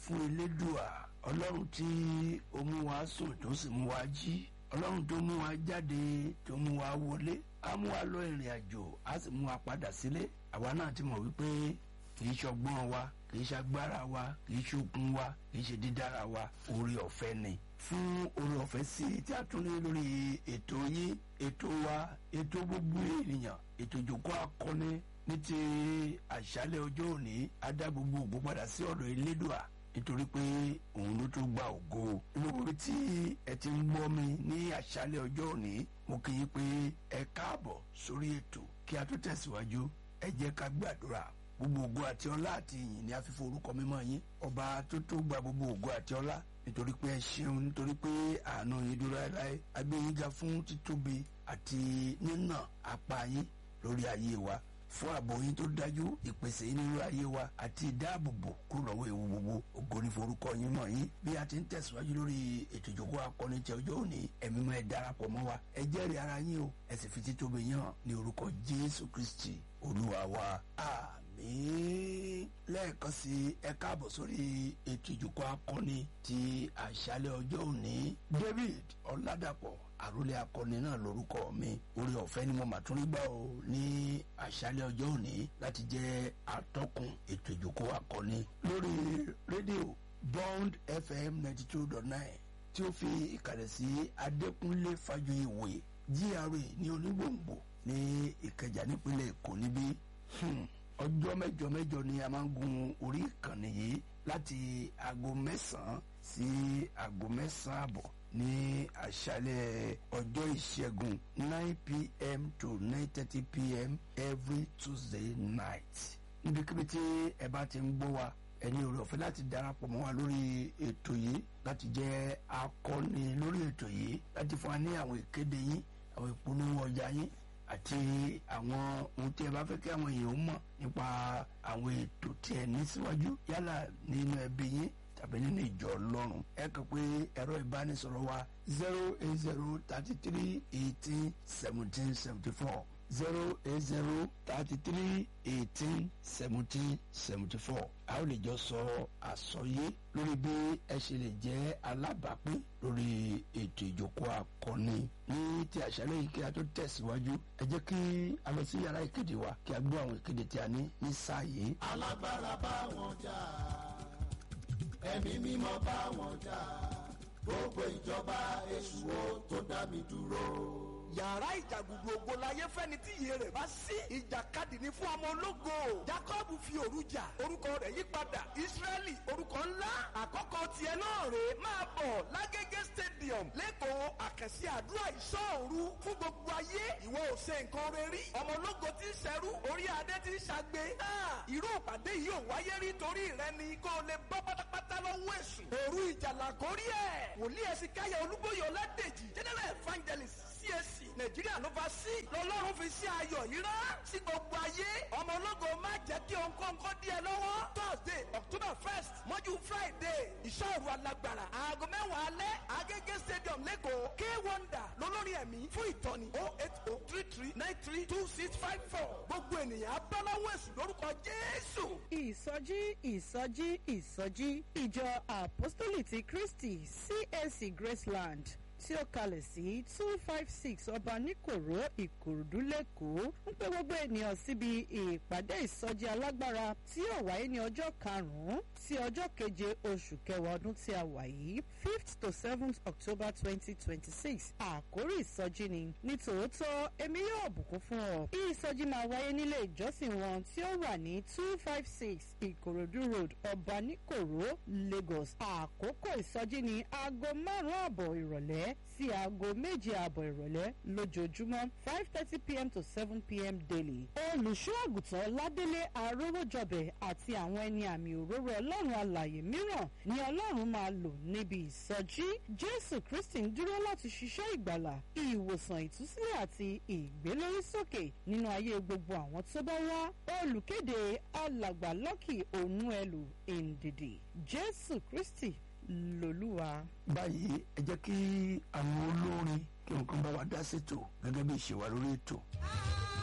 fún elédùà ọlọ́run tí ó mú wa sùn tó sì mú wa jí ọlọ́run tó mú wa jáde tó mú wa wọlé á mú wa lọ ìrìn àjò á sì mú wa padà sílé àwa náà ti mọ̀ wípé kì í ṣọgbọ́n wa kì í ṣagbára wa kì í ṣokun wa kì í ṣe dídára wa oore ọ̀fẹ́ ni fún oore ọ̀fẹ́ sí tí a tún ní lórí ètò yín ètò wa ètò gbogbo ènìyàn ètò ìjòkó akọni ní ti àṣálẹ́ ọjọ́ òní á dá gbogbo ògbó padà sí ọ̀dọ̀ elédùà nítorí pé òun ló tún gba ògo gbogbo tí ẹ ti ń gbọ́ mi ní àṣálẹ́ ọjọ́ òní mo kì í pé ẹ káàbọ̀ sórí ètò kí a tó tẹ̀síwájú ẹ jẹ́ ká gbàdúrà gbogbo ògo àti ọlá àti ìyìn ni a fi forúkọ mímọ́ yín ọba tó tó gba gbogbo ògo àti ọlá nítorí pé ẹ ṣeun nítorí pé àánú yín dúró láéláé agbẹ́yìnga fún títóbi àti nínà apá yín lórí ayé wa fún ààbò yín tó dájú ìpèsè yín nínú ayé wa àti ìdáàbòbò kúrò lọ́wọ́ ewu gbogbo ògo ní forúkọ yín mọ̀ yín bí a ti ń tẹ̀síwájú lórí ètò ìjókòó akọni tí ọjọ́ òní ẹ̀mí mọ́ ẹ darapọ̀ mọ́ wa ẹ jẹ́rìí ara yín o ẹ sì fi títóbi yín hàn ní orúkọ Jésù Kristi Olúwa wa àmín lẹ́ẹ̀kan sí ẹ káàbọ̀ sórí ètò ìjókòó akọni ti àṣálẹ́ ọjọ́ òní David Ọládàpọ̀ àròlé akọni náà lórúkọ mi orí ọ̀fẹ́ ni mo mà tún rí gbà ó ní àṣálẹ́ ọjọ́ òní láti jẹ́ atọ́kùn ètò ìjókòó akọni lórí rédíò Bond FM ninety two dot nine tí ó fi ìkàlẹ̀ sí Adékúnlé Fájuyìwòye GRA ní Onígbòǹgbò ní Ìkẹjà nípínlẹ̀ Èkó níbí ọjọ́ mẹ́jọ mẹ́jọ ni a máa ń gun orí ìkànnì yìí láti aago mẹ́sàn-án sí aago mẹ́sàn-án àbọ̀ ní àṣálẹ́ ọjọ́ ìṣẹ́gun nine pm to nine thirty pm every tuesday night níbikíbi tí ẹ bá ti ń gbọ́ wa ẹni oore ọ̀fẹ́ láti darapọ̀ mọ́ wa lórí ètò yìí láti jẹ́ akọni lórí ètò yìí láti fún wa ní àwọn ìkéde yín àwọn ìpolówó ọjà yín àti àwọn ohun tí ẹ bá fẹ́ kí àwọn èèyàn mọ̀ nípa àwọn ètò tí ẹ ní síwájú yálà nínú ẹbí yín tàbí nínú ìjọ ọlọ́run ẹ kàn pé ẹ̀rọ ìbánisọ̀rọ̀ wa zero eight zero thirty three eighteen seventeen seventy four zero eight zero thirty three eighteen seventeen seventy four a ó lè jọ sọ àsọyé lórí bí ẹ ṣe lè jẹ́ alábàápín lórí ètò ìjókòó akọni ní ti àṣálẹ́ yìí kí a tó tẹ̀síwájú ẹ jẹ́ kí a lọ sí yàrá ìkéde wa kí a gbọ́ àwọn ìkéde tí a ní ní sáà yìí. alágbára bá wọn jà ẹ̀mí mímọ́ bá wọn jà gbogbo ìjọba èṣù ó tó dá mi dúró yàrá ìjàgùdù ògo láyé fẹ́ni tí iye rẹ̀ bá sí. ìjàkadì ni fún ọmọ ológo. jacob fi òru jà orúkọ rẹ̀ yí padà israẹli orúkọ ńlá. àkọ́kọ́ tiẹ̀ náà rèé máa bọ̀ lágége stadium lẹ́kọ̀ọ́ àkànṣe àdúrà ìṣọ́òru fún gbogbo ayé. ìwọ ò ṣe nǹkan rẹ rí. ọmọ ológo ti ń ṣẹrú orí adé ti ń ṣàgbé. irú ìpàdé yìí ò wáyé rí torí rẹ ni kó o lè bọ́ pátápátá lọ́wọ́ èṣù. òru ìjàlá kórí ẹ̀. wòlíì ẹ̀sìn káyọ̀ olúbóyè ọládèjì general evangelist CAC nàìjíríà ló fa sí lọ́lọ́run fi sí ayọ̀ yìí rán sí gbogbo ayé ọmọ ológo má jẹ́ kí ònkóńkó dí ẹ lọ́wọ́ thursday october first mọ́jú friday ìṣòro alágbára aago mẹ́wàá alẹ́ agége stadium lẹ́kọ̀ọ́ k wonder lólórí ẹ̀mí fún ìtọ́ni oh eight oh three three nine three two six five four gbogbo ènìyàn abáláwọ̀ èsù lórúkọ jésù. ìsọjí ìsọjí ìsọjí ìjọ apostoli ti kristi CAC graceland tí ó kalẹ̀ sí two five six ọba níkòró ìkòròdú lẹ́kọ̀ọ́ ń pè gbogbo ènìyàn síbi ìpàdé ìsọjí alágbára tí yóò wáyé ní ọjọ́ karùn-ún sí ọjọ́ keje oṣù kẹwàá ọdún tí a wà yìí fifth to seventh october twenty twenty six àkórí ìsọjí ni ní tòótọ́ èmi yóò bùkún fún ọ ìsọjí máa wáyé nílé ìjọsìn wọn tí ó wà ní two five six ìkòròdú road ọba níkòró lagos àkókò ìsọjí ní aago márùn-ún àbọ̀ ìrọ̀lẹ́ sí aago méje àbọ̀ ìrọ̀lẹ́ lójoojúmọ́ five thirty pm to seven pm daily. olùṣọ́ àgùntàn ládélé arówójọbẹ̀ àti àwọn ẹni àmì òróró ọlọ́run alàyè mìíràn ni ọlọ́run máa lò níbi ìsọjí jésù kristi ń dúró láti ṣiṣẹ́ ìgbàlà ìwòsàn ìtúsílẹ̀ àti ìgbélórísókè nínú ayé gbogbo àwọn tó bá wá olùkéde alàgbà lọ́kì ònúẹlù ìndìdì jésù kristi lòlúwa. báyìí ẹ jẹ́ kí àwọn olórin kí nǹkan bá wa dá sétò gẹ́gẹ́ bí ìṣèwà lórí ètò.